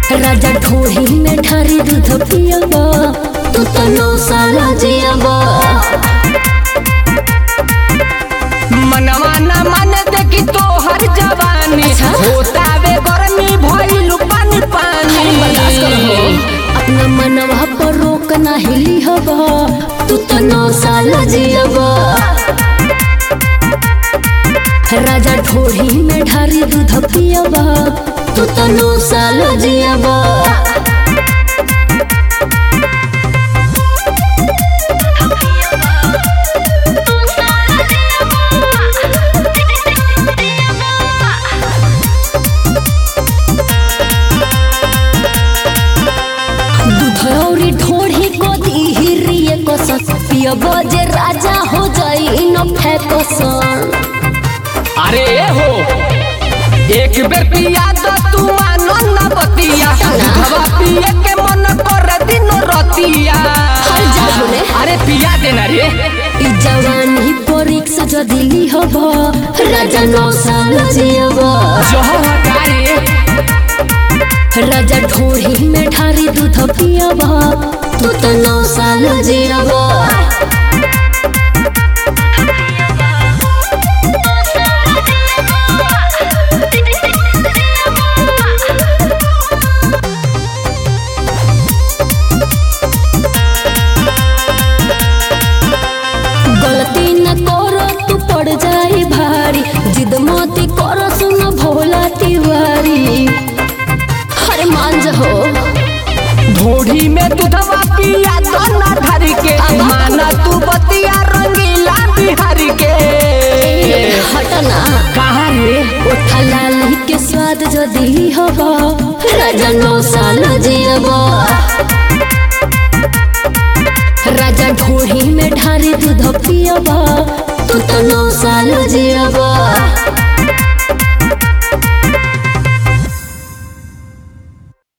राजा ढोही में ढारी दूध पियबा तू तो नौ साल जियबा मनवा न मन देखी तोहर जवानी अच्छा। होतावे गर्मी भइल पानी पानी बर्दाश्त करो अपना मनवा पर रोक नाही लिहबा तू तो नौ साल जियबा राजा ढोही में ढारी दूध पियबा तू तो नौ साल जियबा दूधौरी ढोढ़ी को दीहिरिए को पियबो जे राजा हो जाई न फेकसन अरे हो एक बेर पिया दो तू मानो न बतिया हवा पिए के मन कर दिनो रतिया हर जा बोले। अरे पिया देना रे ई जवानी परीक्ष जदि लिहब राजा नौ साल जियब जो हटारे राजा ढोढ़ी में ढारी दूध पियब तू तो नौ साल जियब गलती न करो तू पड़ जाई भारी जिद मोती करो सुन भोला तिवारी हरे मांझ हो ढोढ़ी में दूधवा पिया दो ना धर के माना तू बतिया रंगीला बिहारी के हटना कहाँ रे उठा लाली के स्वाद जो दिली हबा राजा नौ साल जियबा राजा ढोढ़ी में ढारी दूध पियबा तू तो नौ साल जियबा